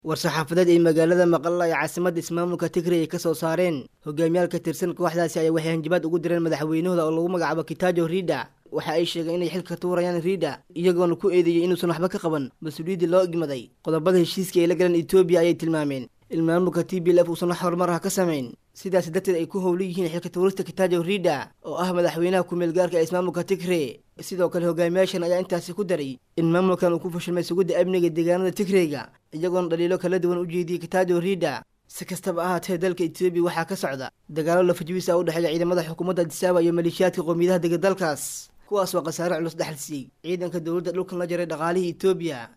war-saxaafadeed ay magaalada maqalla ee caasimadda ismaamulka tigray ay ka soo saareen hogaamiyaal ka tirsan kooxdaasi ayaa waxay hanjabaad ugu direen madaxweynahooda oo lagu magacaabo kitaajo riida waxa ay sheegeen inay xilka tuurayaan riida iyagoona ku eedeeyey inuusan waxba ka qaban mas-uuliyaddii loo igmaday qodobada heshiiska ay la galeen etoobiya ayay tilmaameen in maamulka t b l f uusan wax horumar ah ka samayn sidaas darteed ay ku howlan yihiin xilka tuurista kitaajo riida oo ah madaxweynaha ku-meel gaarka ee ismaamulka tigre sidoo kale hogaamiyaashan ayaa intaasi ku daray in maamulkan uu ku fashilmay sugidda amniga deegaanada tigreyga iyagoona dhaliilo kala duwan u jeediyey kitaajo riida si kastaba ahaatee dalka etoobiya waxaa ka socda dagaalo lafajibisa u dhexeeya ciidamada xukuumadda adisaaba iyo maleeshiyaadka qowmiyadaha dega dalkaas kuwaas waa khasaare culus dhexalsiiyey ciidanka dowladda dhulkan la jaray dhaqaalihii etoobiya